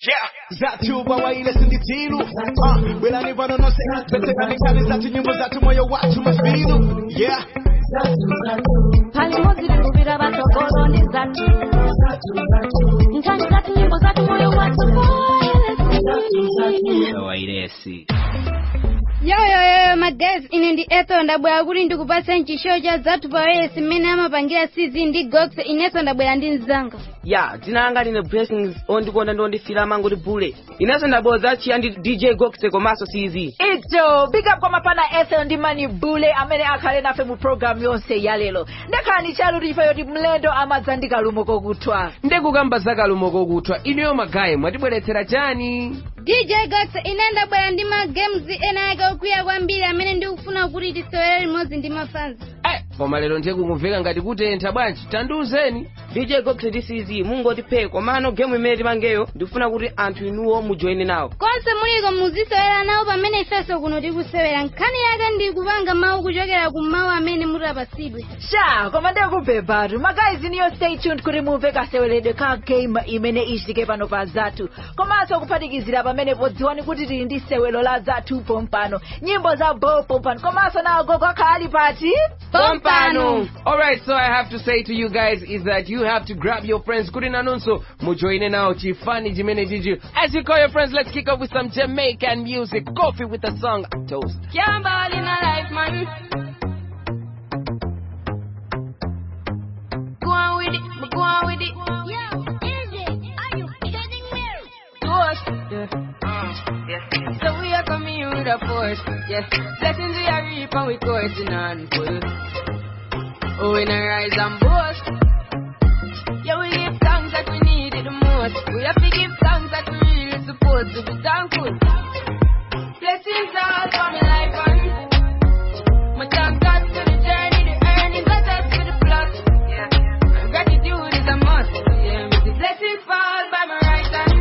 zatu bawaile sinditilu uh, belani vanonose veterani kali zatu nyimbo zatu moyo watu mafilu yeah palimo zilivuvira vatogolo ndi zatu nkhani zatu nyimbo zatu moyo watu wairesi yoyoyoyo magazi ine ndi etho ndabwera kuti ndikupatsa nchishow cha zathu pawayesi mmene amapangira cz ndi gox inenso ndabwera ndi mzanga ya dzina langa line blessings ondikonda ndi ondifilama ngoti bule inenso ndabwera chiya ndi dj goxe komanso cz ito big up kwa mapana ethel ndi mani bule amene akhale nafe mu programu yonse ya lero ndekhalani chaluti ife yoti mlendo amadza ndi kalumo kokuthwa ndekukamba za kalumo kokuthwa inuyo magayi mwatibweretsera chani dj gox ine ndabwera ndi magames ena ake okwiya kwambiri amene ndikufuna kuti tisewere limodzi ndi mafanzi Eh, koma lero ndiye kukumveka ngati kutentha bwanji tandiuzeni dj goxe ndi cz mungotiphe komano gemu imene timangeyo ndikufuna kuti anthu inuwo mujoine nawo konse muliko muzisewera nawo pamene ifenso kuno tikusewera nkhani yake ndi kupanga mawu kuchokera ku mawu amene mutapasidwe sha koma ndekubhebhatu magayizi niyo stay tuned kuti mumve kaseweredwe ka game imene ichitike pano pa zathu komanso kuphatikizira pamene podziwani kuti tili ndi sewelo la zathu pompano nyimbo za bo pompano komanso nagogo akhali pati pompano Alright, so I have to say to you guys is that you have to grab your friends kuti nanunso mujoine nawo chifani chimene chichi as you call your friends let's kick off with some jamaican music coffee with the song toast Can't ball in a life, man. Go on with it, but go on with it. Yo, is it? Are you kidding me? Toast, yeah. So we are coming in with a force, yes. Blessings we are reap and we coursing on full. Oh, we not rise and boast. Yeah, we give thanks that we need it the most. We have to give thanks that we really supposed to be thankful. Blessings all for my life and my thank God for the journey, the earnings, I thank for the plus. Yeah. And gratitude is a must. Yeah. The blessings fall by my right hand.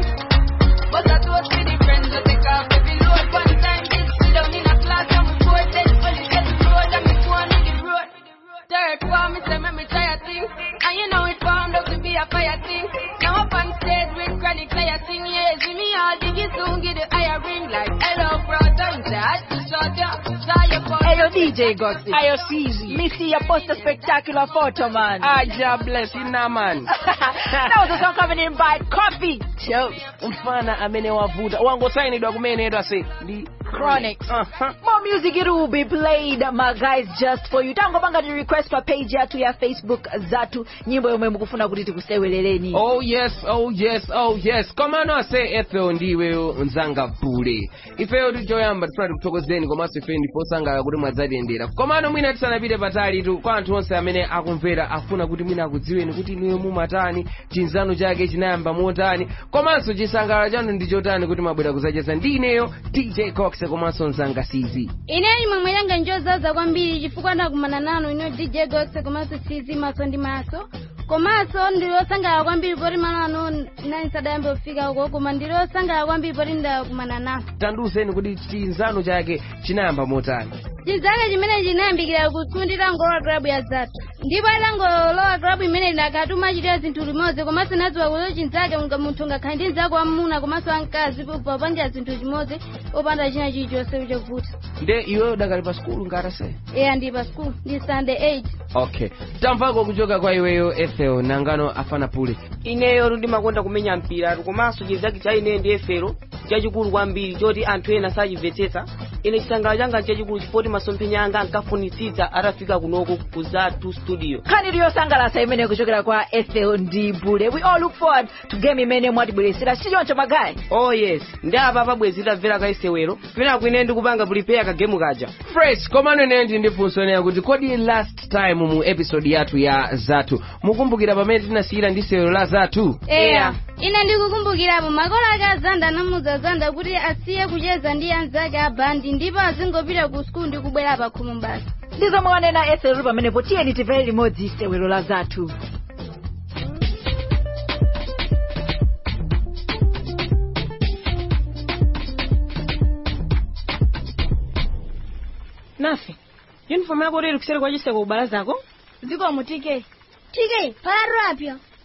But I toast to the friends that take off every load. One time this sit down in a class and we both then fully get the road and me go on with the road. Third one, me say make me try a thing. And you know it formed up to be a fire thing. Now up on stage with chronic player sing. Yeah, see me all diggy soon get the higher ring like hello brother. And say I just shot ya, saw your phone. Ayo DJ Goxi. ayo sizi Me see you post a spectacular photo, man. aja bless ina man that was a song coming in by Coffee. Shows. mfana amene wavuta wangosayinidwa kumenedwa se ndi Chronics. uh-huh. More music it will be played, my guys, just for you. Tangopanga the request pa page yatu ya Facebook Zatu. Nyimbo yomwe mukufuna kuti tikuseweleleni. oh yes oh yes oh yes komano ase ethel ndiweyo nzanga bule ifeyo tichoyamba tifuna tikuthokozeni komanso ife ndiposangala kuti mwadzatiyendera komano mwina tisanapite patali tu kwa anthu onse amene akumvera afuna kuti mwina akudziweni kuti inuyo mumatani chinzano chake chinayamba motani komanso chisangalalo chanu ndi chotani kuti mwabwera kudzacheza ndi ineyo dj cox komanso nzanga cz ineni momwe yanga njozaza kwambiri chifukwa ndakumana nanu ino dj gox komanso cz maso ndi maso komanso ndilosangala kwambiri poti malo ano nani sadayambe kufika uko koma ndilosangala kwambiri poti ndakumana nanu tandiuzeni kuti chinzano chake chinayamba motani chinzake chimene chinayambikira kusundira ngolowa klabu ya zatu ndipo atangolowa klabu imene ndakatuma achitira zinthu limodzi komanso nadziwa kuti chinzake unga munthu ngakhale ndi mzako wamuna komanso wamkazi popangira zinthu chimodzi opanda china chilichonse chovuta nde iweyo dakali pa skulu ngatase eya ndi pa school ndi sunday 8 okay tamvako kuchoka kwa iweyo ethel nangano afana pule ineyo ndimakonda kumenya mpira komanso chinzake cha ine ndi efero chachikulu kwambiri choti anthu ena sachimvetsetsa ine chisangalalo changa nchachikulu chifoti masomphenya anga ankafunitsitsa atafika kunoko ku zatu studio nkhani iliyosangalatsa imene kuchokera kwa Ethel ndi Bule. We all look forward to game imene mwatibweresera chichoncho magayi. oh yes ndi apa pabwezi tamvera kaisewero pena kwine ndikupanga prepare kagemu kaja fresh komano ineyo ndi ndifunsoneya kuti kodi last time mu episode yathu ya zathu mukumbukira pamene tinasiyira ndi sewero la zathu eya ine ndikukumbukirapo makolo ake azanda anamuza zanda kuti asiye kucheza ndi anzake a bandi ndipo azingopita ku skulu ndi kubwera pa khomo basi Ndizomwe wanena Ethel uli pamenepo tiyeni timvere limodzi sewero la Zatu. nafe yunifomu yako lero kuseri kwa chiseko kubala zako zikomo tk tk palatu apyo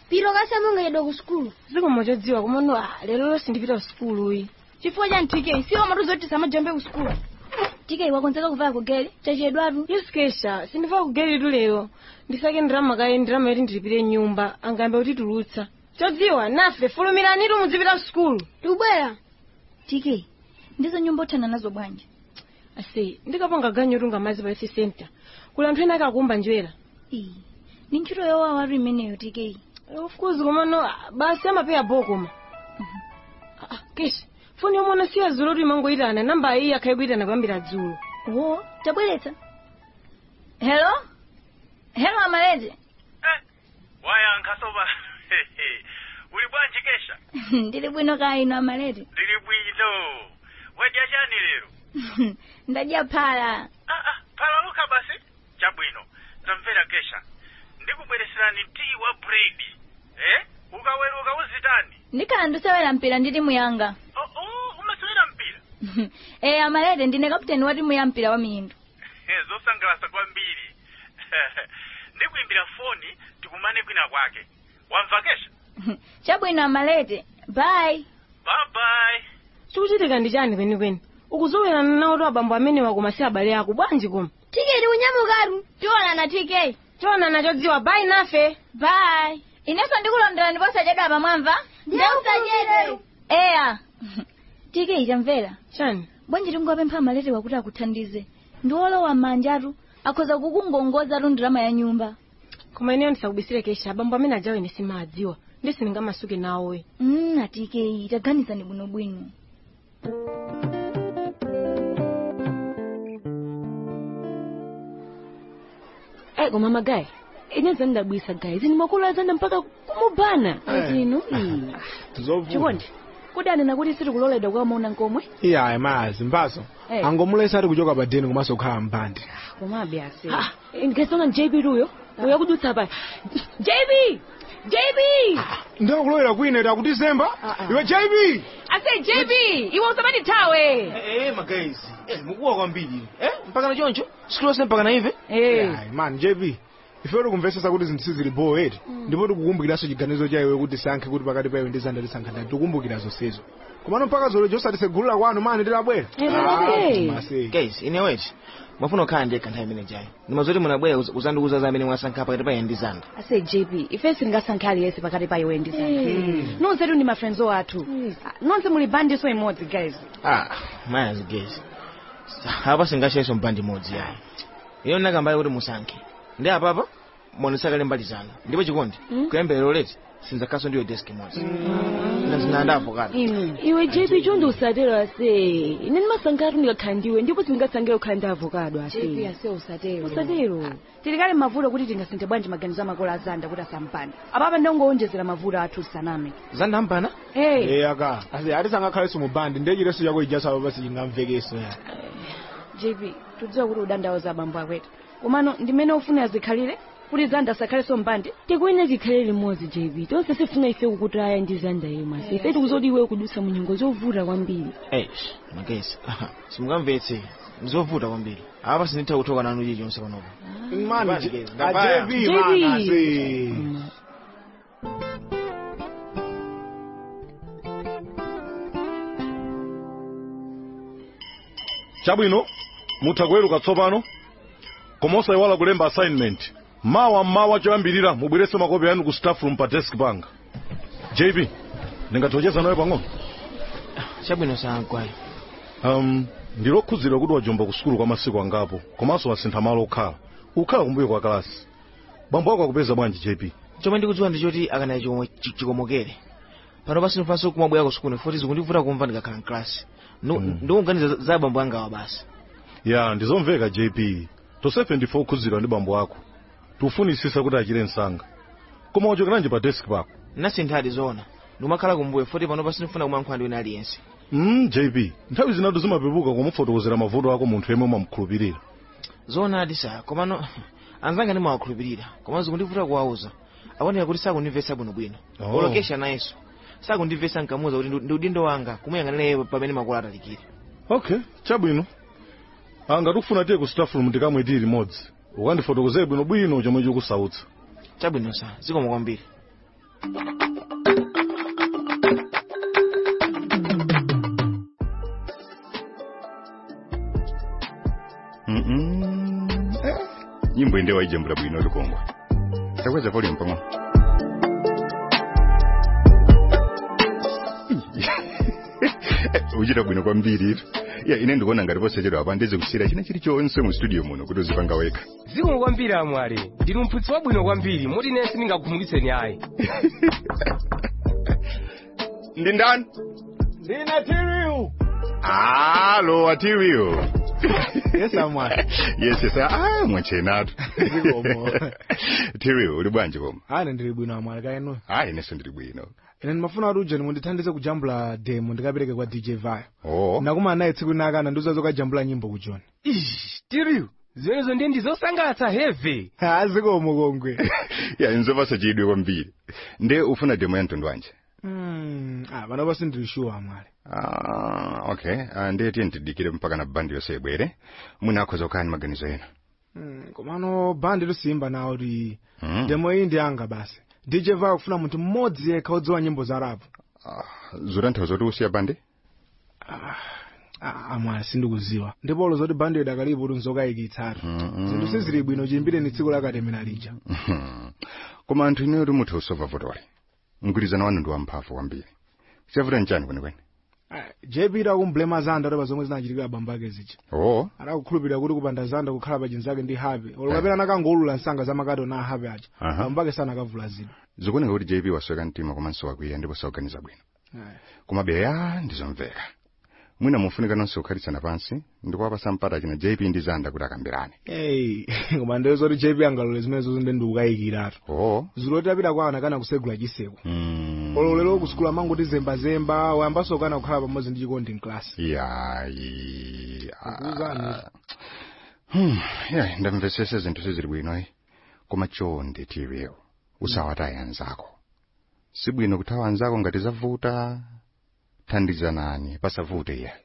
piro kasamungedwa ku sukulu zikomo chodziwa komano ah, lero lonse ndipita ku sukulu iyi chifukwa cha ntike siwo matuzoti samajambe ku sukulu tike wakonzeka kuvala kugeli chachedwatu yes kesha sindivala kugelitu lero ndisake ndirama kaye ndirama yoti ndilipire nyumba angayambe kutitulutsa chodziwa nafe fulumiranitu mudzipita ku sukulu tubwera tike ndizo nyumba othana nazo bwanji ase ndikapanga ganyo tunga mazi pa youth center kuli anthu ena akakumba njwera Ii, ni ntchito yowawatu imeneyo tike Eh, of course komano ah, basi amapeya bokoma Ah, ah, kesha foni yomwe anasiya dzulo kuti imangoyitana namba iyi akhale kuyitana kuyambira dzulo wo tabweretsa hello hello amalete wayankha soba uli bwanji kesha ndili bwino kaya ino amalete ndili bwino wadya chani lero ndadya phala ah, ah, phalaluka basi chabwino tamvera kesha ndikubwereserani tii wa bredi eh ukaweruka uzitani ndikhala ndisewera mpira ndi timu yanga oh, oh, umasewera mpira e amalete ndine kapteni wa timu ya mpira wa miyendo Eh, zosangalasa kwambiri ndikuimbira foni tikumane kwina kwake wamva kesha chabwino amalete bye bye bye chikuchitika ndi chani kwenikweni ukuzowerana nawo to abambo amene wakoma si abale ako bwanji koma tiketi kunyamukatu tionana tk tionana chodziwa bayi nafe bye inenso ndikulondera ndipo sachedwa apa mwamva ndeusadyedwe eya tk tamvera chani bwanji tingopempha amalete wakuti akuthandize ndi olowa m'manjatu akhoza kukungongozatu ndirama ya nyumba koma ineyo ndisakubisire kesha abambo amene ajawo ine simadziwa ndi sindingamasuke nawowe mm, atk taganizani bwinobwino Eh, koma magayi ine zandabwisa gayi zini makulu azanda mpaka kumubana azinu chikondi kudanena kuti sitikuloledwa kukamuona nkomwe iya ayi mazi mpaso Eh. angomulesa ati kuchoka padeni komanso kukhala mpande komabe ase ndikasona jb luyo uya kudutsa paya jb jb ndakulowera kwina iti akutizemba iwe jb ase jb iwe usamati thawe Eh, magayizi eh, mukuwa kwambiri eh, mpaka na choncho siku lonse mpaka na ive Ayi, man jb ife tikumvesesa kuti zinthu sizili bowo eti ndipo tikukumbukiranso chiganizo cha iwe kuti sankhe kuti pakati pa iwe ndi zanda tisankha ndani tikukumbukira zonsezo komano mpaka zolo josatisegulira kwanu mani tilabwera Eh, Ah, eh. mase. guys ine weti mwafuna kukhala ndekha nthawi imene jayo ndimazoti munabwera kuz- kuzandiuza za amene mwasankha pakati pa ine ndi zanda ase jp ife singasankhe aliyense pakati pa iwe ndi zanda nonsetu ndi mafrenzo athu nonse muli bandiso imodzi guys ah mayazi guys apa singashayiso mpandi imodzi yayi iyo nakambale kuti musankhe ndi apapa monesakale mbali zanu ndipo chikondi kuyambira leti sinzakhaso ndiyo desk imodzi ndazinandavokala iwe jp chondi usatero ase ine ndimasankhatu ndikakhala ndiwe ndipo sindingasankhire kukhala ndi avokado ase ase usatero usatero tilikale mavuto kuti tingasinthe bwanji maganizo amakolo azanda kuti asampanda apapa ndongowonjezera mavuto athu tisaname zanda mpana hey Eh, aka ase ati sangakhaleso mu bandi ndiye chireso chako ijaso apa pasi chingamvekeso ya jp tudziwa kuti udandawoza abambo akwetu komano ndimene ufuna zikhalire kuti zanda asakhalenso mbandi tikuine tikhale limodzi jp tonse sifuna ife kukutaya ndi zanda yemwe ase ife tikuzoti iwe kudusa mu nyengo zovuta kwambiri eish magesi simungamvetse ndizovuta kwambiri apa sinditha kuthoka nanu chilichonse panopo mani Basi, ndabaya. jb man ase chabwino mutha kuweruka tsopano koma osayiwala kulemba assignment mawa mmawa choyambirira mubweretse makopi anu ku staff room pa desk panga jb ndingathocheza nawe pang'ono chabwino sankwayi um, ndilokhudzira kuti wajomba ku sukulu kwa masiku angapo komanso wasintha malo okhala ukhala kumbuyo kwa kalasi bambo ako akupeza bwanji jp chomwe ndikudziwa ndichoti akanayi chikomo- chi- chikomokere pano pasinofanso kumabwera ku sukulu foti zikundivuta kumva ndikakhala mklasi ndikuganiza za abambo angawa basi ya ndizomveka jp tosefe ndife okhudzidwa ndi bambo ako tifunisisa kuti achire msanga koma wachokeranji pa desk pako nasinthadi zoona ndikumakhala kumbuyo foti pano pasinifuna kumankhula ndi wina aliyense mm, jp nthawi zinatu zimapepuka kumufotokozera mavuto ako munthu yemwe umamukhulupirira zoonadi sa komano anzanga ndimawakhulupirira koma zikundivuta kuwauza aoneka kuti sakundimvetsa bwinobwino Oh. olokesha nayenso sakundimvetsa nkamuza kuti ndi- ndi udindo wanga kumuyang'anira iye pamene makolo atalikire okay chabwino anga tikufuna tiye ku staff room tikamwetiri limodzi ukandifotokozere bwinobwino chomwe chikusautsa chabwino sa zikomo kwambiri Mm-mm. Eh, nyimbo inde waijambula bwino lukongwa takweza volume pamwe uchita bwino kwambiri itu ya ine ndikuona ngati posachedwa apa ndeze kusiyira china chilichonse mu studio muno kuti uzipanga wekha zikomo kwambiri amwali ndili mphunzitsi wabwino kwambiri moti ine sindingakukhumudwitseni ayi ndi ndani ndina tiriu alo atiriu yes amwali yes yes ah mwachenatu Zikomo. tiriu uli bwanji koma ane ndili bwino amwali kaenu hayi inenso ndili bwino ine ndimafuna kuti ujeni mundithandize kujambula demo ndikapereke kwa dj vayo oh nakuma naye tsiku linakana ndiuza zokajambula nyimbo kujoni tiriu zimenezo ndiye ndizosangalatsa heve azikomo kongwe ya inzopasa chidwe kwambiri nde ufuna demo ya mtundu wanje Mm, ah, pano pasi ndili shuwa amwali Ah, okay ah, ndiye tiye ntidikire mpaka na bandi yonse ibwere mwina akhoza kukhala maganizo ena Mm, komano bandi lusimba nawo ti Mm. demo iyi ndi anga basi dj vayo kufuna munthu mmodzi yekha odziwa nyimbo za rapu zotanthauza zoti usiya bandi Ah, amwali sindikuziwa ndipolo zoti bandi idakalipo kuti nzokayikitsatu zinthu sizili bwino chimbire ni tsiku lakatemera lija koma anthu ineyo ti mutha usova votole mgwirizano wanu ndi wamphamvu kwambiri chavuta nchani kwenikweni Ah, jp itakumblema zanda topa zomwe zinachitikira abambo ake zija oo adakukhulupirira kuti kupanda zanda kukhala pa chinzake ndi hape olo kapena nakangolula nsanga zamakato na hape aja Aha. abambo ake sanakavula zida zikuoneka kuti jp wasweka mtima komanso wakwiya ndipo sauganiza bwino koma beya ndizomveka mwina mufunika nonse kukhalitsana pansi ndikuwapasa mpata china jp ndi zanda kuti akambirane Hey, koma ndiyo zoti jp angalole zimenezo ndi ndikukayikiratu oo zuloti apita kwa ana kana kusegula chiseko mm. olo lero kusukula mangoti zembazemba wayambanso kana kukhala pamodzi ndi chikondi mklasi yayi Kukuwuzani. Hmm, yayi ndamvesese zinthu sizili bwino koma chonde tiriyo usawataye anzako sibwino kuthawa anzako ngati zavuta thandizanani pasavute iyayi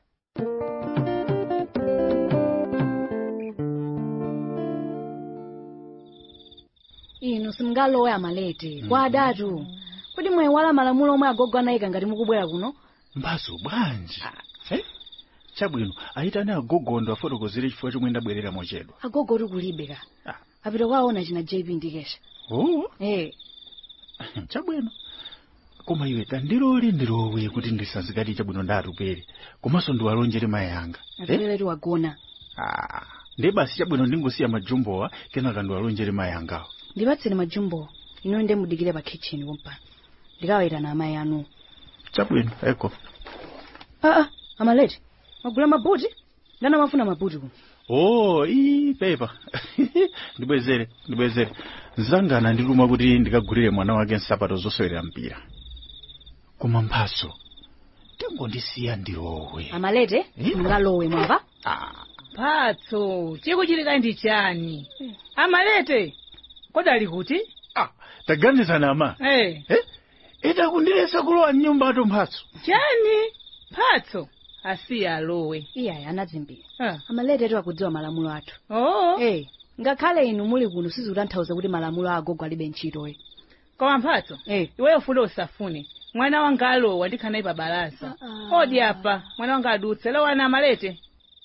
inu simngalowe amalete kwa adatu kuti mwayiwala malamulo omwe agogo anayika ngati mukubwera kuno mbaso bwanji Eh? chabwino ayitane agogondo afotokozere chifukwa chomwe ndabwerera mochedwa agogo oti kulibe ka apita kwaona china jp ndikesha oh eh chabwino koma iwe tandilole ndilowe kuti ndisazikati chabwino ndatupere komanso ndiwalonjere mayi anga atolere wagona Ah, ndiye basi chabwino ndingosiya majumbowa kenaka ndiwalonjere mayi angawo ndipatseni majumbo ino nde mudikire pa kitchen pompano ndikawayitana amayi anu chabwino eko aa amalete magula mabuti ndana mafuna mabuti kuno oh ii pepa ndibwezere ndibwezere nzangana ndiluma kuti ndikagulire mwana wake nsapato zosewera mpira koma mphaso tengondisiya ndilowe amalete mungalowe mwamva mphatso chikuchitika ndi chani amalete kodali kuti taganizana ama eh ita kundilesa kulowa mnyumba ato mphatso chani mphatso asiya alowe iyayi anadzimbira Ah. amalete ati akudziwa malamulo athu oo eh ngakhale inu muli kuno sizikutanthauza kuti malamulo a agogo alibe ntchitoyi koma mphatso iweyo fule usafune mwana wanga alowa ndikhanayi pa balaza odi apa mwana wanga adutse lowana amalete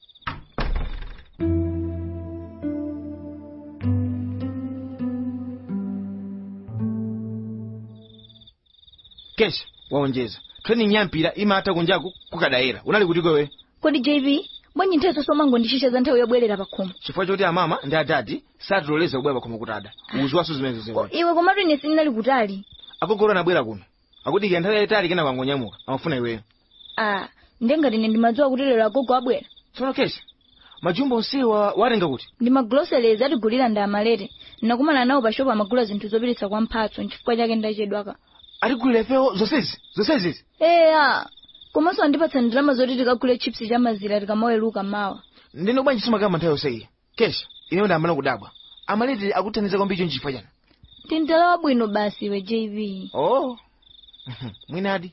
kesha waonjeza training yampira imata kunjaku kukadayera unali kuti kwewe kodi jv bwanyi nthawi somango ndishisha za nthawi yobwerera pakhomo chifukwa choti amama ndi adadi satiloleza kubwera pakhomo kutada uziwaso zimenezo zingoni iwe komatu ine sindinali kutali akogolo anabwera kuno akudikira nthawi yayitali kena kwangonyamuka amafuna iweyo ah ndengati ine ndimadziwa kuti lero agogo abwera tsono kesha majumbo onsewa watenga kuti ndi magroceries atigulira ndi amalete ndakumana nawo pa shopu amagula zinthu zopititsa kwa mphatso nchifukwa chake ndachedwaka atigulira ifewo zonsezi zonsezi eya komanso andipatsa ndalama zoti tikagule chips cha mazira tikamaweruka mawa ndine bwanji simakamba nthawi yonseyi kesha ineyo ndiyambana kudabwa amalete akuthandiza kwambiri chonchifukwa chani tindala wabwino basi iwe jv oh mwinadi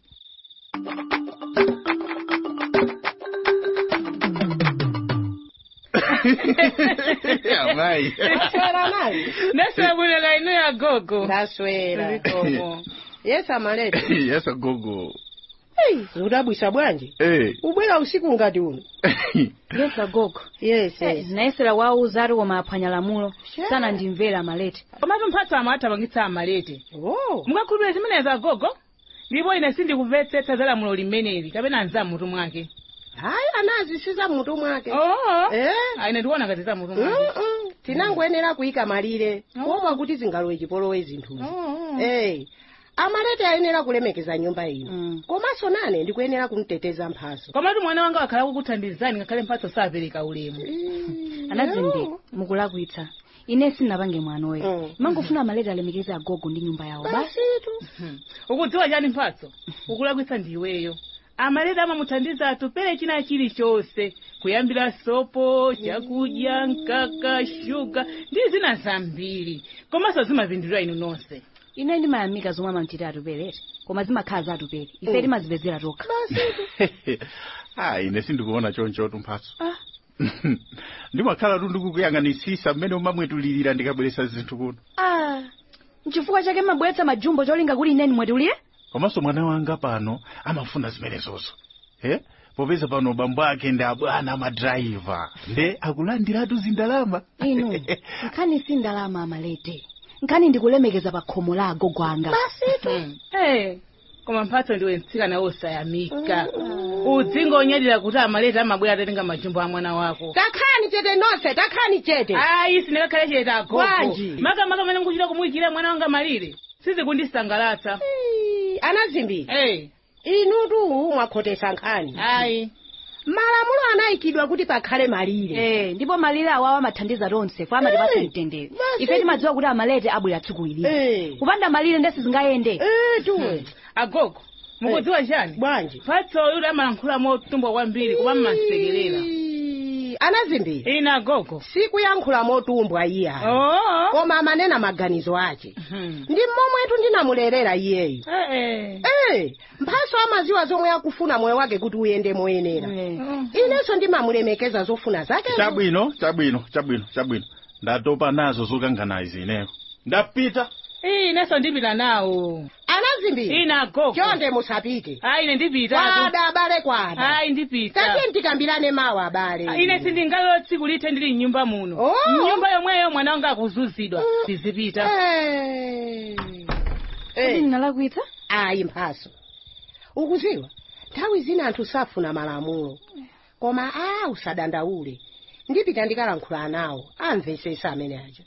naswera bwino la ino ya gogo ndaswera Zikomo. yes amalete yes agogo hey, zikudabwisa bwanji Eh. ubwera usiku ngati uno yes agogo yes yes. zinayesera wauza ati koma aphwanya lamulo sana ndimvera amalete komatu mphatso amwe atapangitsa amalete oh. mukakhulupirira zimenezi agogo ndipo ine sindikumvetsetsa za lamulo limeneli kapena anzamutu mwake hayi anazi siza mutu mwake oo Eh? ine ndikuona ngati za mutu mwake Mm-mm. tinangoyenera kuyika malire kuopa kuti zingalowe chipolowe zinthuzi hey. amalete ayenera kulemekeza nyumba ino komanso nane ndikuyenera kumteteza mphaso komatu mwana wanga wakhala kukuthandizani ngakhale mphatso sapereka ulemu anazimbe mukulakwitsa ine sinapange mwanoyo mangofuna amalete alemekeze agogo ndi nyumba yawo basi ukudziwa chani mphatso ukulakwitsa ndiweyo amalete amamuthandiza atupere china chilichonse kuyambira sopo chakudya mkaka shuga ndi zina zambiri komanso zimapindulira inu nonse ine ndimayamika zomwe amamchitira atuperete koma zimakhala za atupere ife Mm. timazipezera tokha ah ine sindikuona chonchotu mphatso ndimakhala tu ndikukuyang'anisisa mmene umamwetulirira ndikabweretsa zinthu kuno ah nchifukwa chake mabweretsa majumbo cholinga kuti ineni mwetulire komanso mwana wanga pano amafuna zimenezozo eh? popeza pano bambo ake ndi abwana amadrayiva nde akulandiratu zindalama inu nkhani si ndalama amalete nkhani ndikulemekeza pa khomo la agogo anga Hmm. Eh, koma mphatso ndiwe mtsikana wosayamika udzingonyadira kuti amalete amabwera atatenga majumbo a mwana wako takhani chete nonse takhani chete ayi sindikakhale chete agogo Bwanji. makamaka mene mukuchita kumuyikira mwana wanga malire sizikundisangalatsa anazimbi hey. inutu mwakhotesa nkhani ayi malamulo anayikidwa kuti pakhale malire eh ndipo malire awawo amathandiza tonse kwa amatipatsa mtendere ife timadziwa kuti amalete abwera tsiku iliri kupanda malire ndesi zingayende tuwe agogo mukudziwa chani bwanji mphatso yuli amalankhula motumbwa kwambiri kupa mmansekerera anazimbi ina agogo sikuyankhula motumbwa iye Oh. koma amanena maganizo ake ndi mmomwetu ndinamulerera iyeyu Eh, Eh, mphaso amaziwa zomwe akufuna moyo wake kuti uyende moyenera inenso ndimamulemekeza zofuna zake chabwino chabwino chabwino chabwino ndatopa nazo zokangana izi ineyo ndapita eh. inenso ndipita nawo anazimbi ina agogo chonde musapite ayi ine ndipita kwada abale kwada ayi ndipita tatiye tikambirane mawu abale ine sindingalolo tsiku lithe ndili mnyumba muno Oh. mnyumba yomweyo mwana wanga akuzuzidwa tizipita Eh. ndinalakwitsa ayi mphaso ukuziwa nthawi zina anthu safuna malamulo koma a usadandaule ndipita ndikalankhula nawo amvesesa amene aja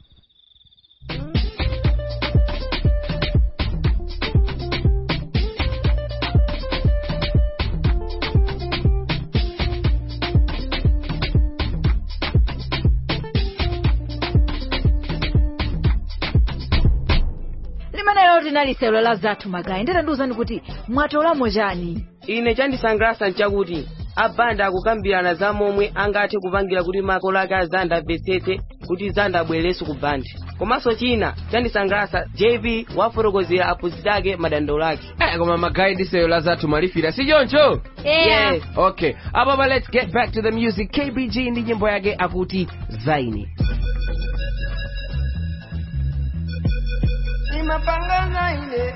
limenelo linali sewelo la zathu magayi nditandiwuzani kuti mwatolamo chani ine chandisangalatsa nchakuti abanda akukambirana za momwe angathe kupangira kuti makolo ake azanda amvetsetse kuti zanda abwererenso ku bandi komanso china chandisangalatsa jv wafotokozera aphunzitsi ake madandaulo ake Eh, koma magayi ndi sewelo la zathu malifira si choncho Yeah. Yes. okay apapa let's get back to the music kbg ndi nyimbo yake akuti zaini Nimepanga zaine,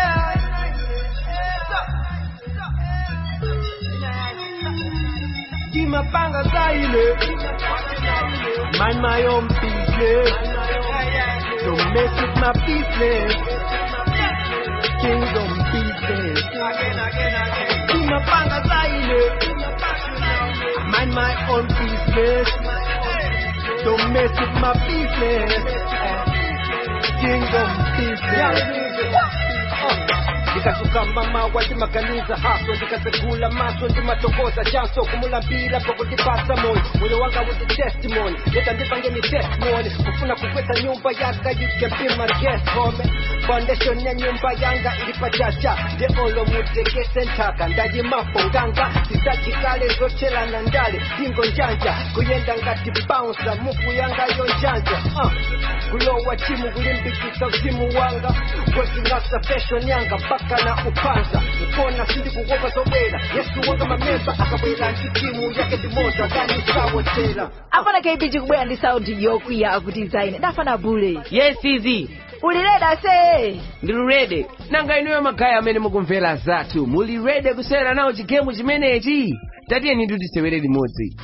Nimepanga zaine, mind my own business. Don't mess with my business. Kingdom business. Nimepanga zaine, mind my own business. Don't mess with my business. Kingdom business. ndikasukamba mawa ndimaganiza haso ndikazegula maso ndimatokoza chanso kumulambira pokutipasa moyo moyo wanga wuzi testimony leta ndipangeni testimony kufuna kukweta nyumba yanga you can be my guest home foundation ya nyumba yanga ilipachacha nde olo mutekese ntaka ndayimapo nganga zisachikale zochelana ndale dingo njanja kuyenda ngati bouncer muku yanga yo njanja uh. kulowa chimu kulimbikisa uzimu wanga wezingasa fashion yanga mpaka na upanza ukona sindi kukopa zobwera yesu wanga mamemba akabwera ndi timu yake ndimoza kani sawotera apana kbg kubwera ndi saundi yokwiya akuti zaine dafana bule yes izi ulileda se ndilulede nanga inuyo magayi amene mukumvera zathu mulirede kusewera nawo chigemu chimenechi tatiyeni tisewere limodzi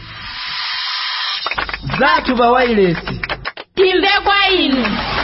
zathu pa wailesi timve kwa inu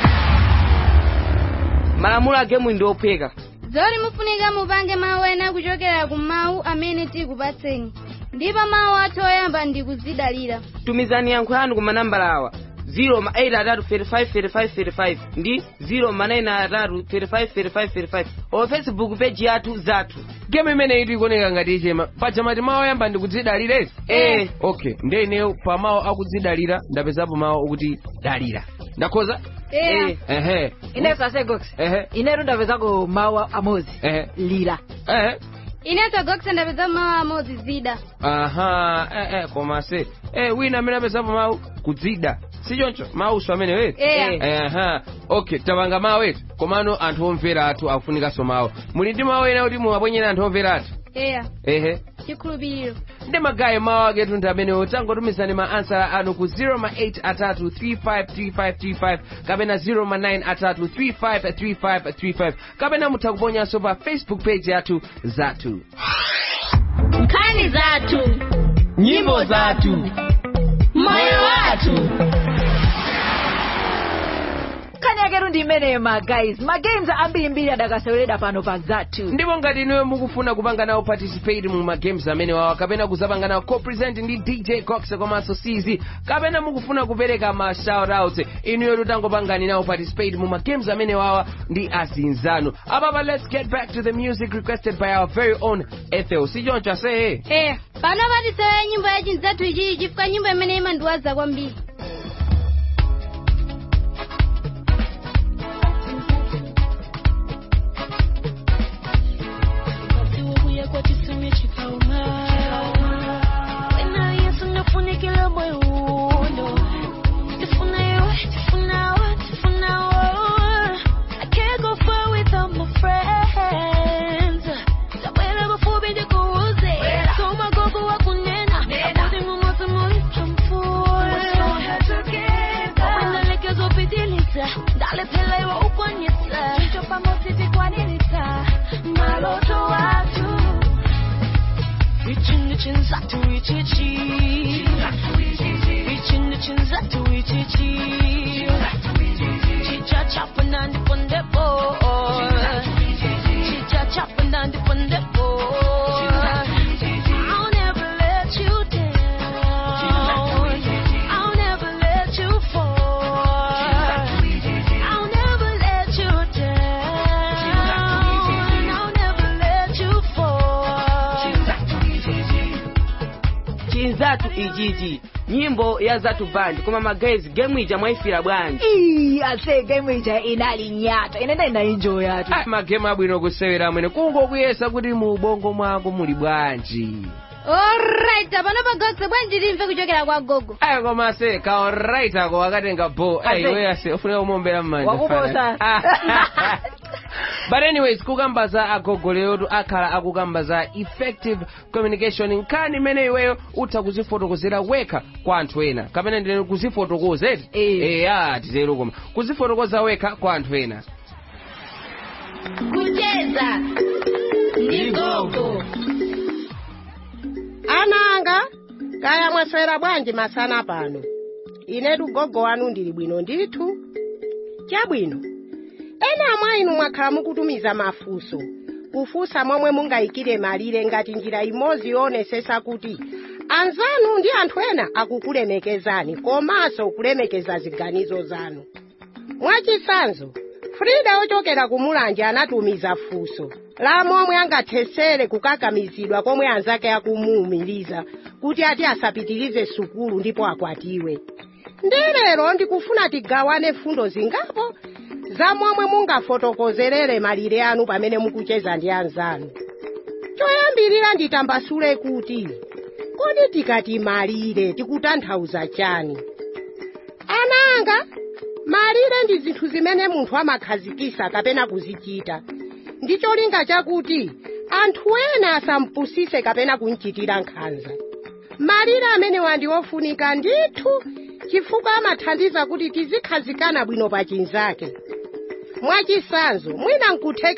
malamulo a gemu ndi ophweka zoti mufunika mupange mawu ena kuchokera ku mawu amene tikupatseni ndipo mawu athu oyamba ndi kuzidalira tumizani yankho yanu ku manambala awa 0 ma 8 atatu 35 35 35 ndi 0 ma 9 atatu 35 35 35 o facebook page yathu zathu gemu imene itu ikuoneka ngati ichema paja mati mawu oyamba ndi kudzidalira Eh. okay nde ineyo pa mawu akudzidalira ndapezapo mawu okuti dalira ndakhoza Eh. ehe inenso asegox ehe inetu ndapezako mawu amodzi ehe lira ehe inenso gokse ndapeza mawu amodzi zida aha eh, eh, koma se eh, wina amene apezapo mawu kudzida sichoncho mawuso amene wetu Eya. aha okay tapanga mawu etu komano anthu omvera athu akufunikanso mawu muli ndi mawu ena kuti muwaponyera anthu omvera athu eya ehe chikhulupiriro ndi magayi mawu aketu ndi amenewo tangotumizani ma ansala anu ku 0 ma 8 atatu 353535 kapena 0 ma 9 atatu 353535 kapena mutha kuponyanso pa facebook page yathu zathu nkhani zathu nyimbo zathu moyo wathu nkhani yaketu ndi imeneyo ma guys magames ambirimbiri adakaseweredwa pano pa zathu ndipo ngati inuyo mukufuna kupanga nawo participate mu magames amene wawa kapena kuzapanga nawo co-present ndi dj cox komanso cz kapena mukufuna kupereka ma shoutouts inuyo tutangopangani nawo participate mu magames amene wawa ndi azinzanu apapa let's get back to the music requested by our very own ethel sichoncho aseye eya pano patisewera nyimbo ya chinzathu ichichi chifukwa nyimbo imene imandiwaza kwambiri Kuya kwa chisimi chikauma Wena yesu nafunikila moyo uno Tifuna yo, tifuna wa, tifuna wa I can't go far without my friends Tabwela bafubi di kuuze Soma gogo wa kunena Abudi ngumozi mulicha mfura Wena lekezo pidiliza Dale pela iwa ukonyesa Chicho pamotiti kwa nilita Maloto watu Reaching the chins up to reach it, Reaching the chins up to reach it, Chicha chopping on the punde boy. Chicha chopping on the punde boy. I'll never let you down. I'll never let you fall. I'll never let you down. I'll never let you fall. chinzathu ichichi nyimbo ya zathu band koma magays gemu ija mwaifira bwanji Ii, ase game ija inali nyata inenda inaenjoy atu Ah, magemu abwino kusewera amene kungokuyesa kuti mu ubongo mwako muli bwanji alright pano pagokse bwanji timve kuchokera kwa gogo ayi koma ase kaorait ako wakatenga bo Ase. iwe ase ufunika kumombera mmanja Wakuposa. fana. but anyways kukamba za agogoleyotu akhala akukamba za effective communication nkhani imene iweyo utha kuzifotokozera wekha kwa anthu ena kapena ndine kuzifotokoza eti eya titero koma kuzifotokoza wekha kwa anthu ena kucheza ndi gogo ana anga kaya mwaswera bwanji masana pano inetu gogo wanu ndili bwino ndithu chabwino ena mwa inu mwakhala mukutumiza mafunso kufunsa momwe mungayikire malire ngati njira imodzi yoonetsetsa kuti anzanu ndi anthu ena akukulemekezani komanso kulemekeza ziganizo zanu mwachitsanzo frida ochokera ku mulanje anatumiza funso la momwe angathetsere kukakamizidwa komwe anzake akumuwumiriza kuti ati asapitirize sukulu ndipo akwatiwe ndi lero ndikufuna tigawane fundo zingapo za momwe mungafotokozerere malire anu pamene mukucheza ndi anzanu choyambirira nditambasule kuti kodi tikati malire tikutanthauza chani ananga malire ndi zinthu zimene munthu amakhazikisa kapena kuzichita ndi cholinga chakuti anthu ena asampusise kapena kumchitira nkhanza malire amenewa ndi ofunika ndithu chifukwa amathandiza kuti tizikhazikana bwino pa chinzake mwachisanzo mwina nkutheka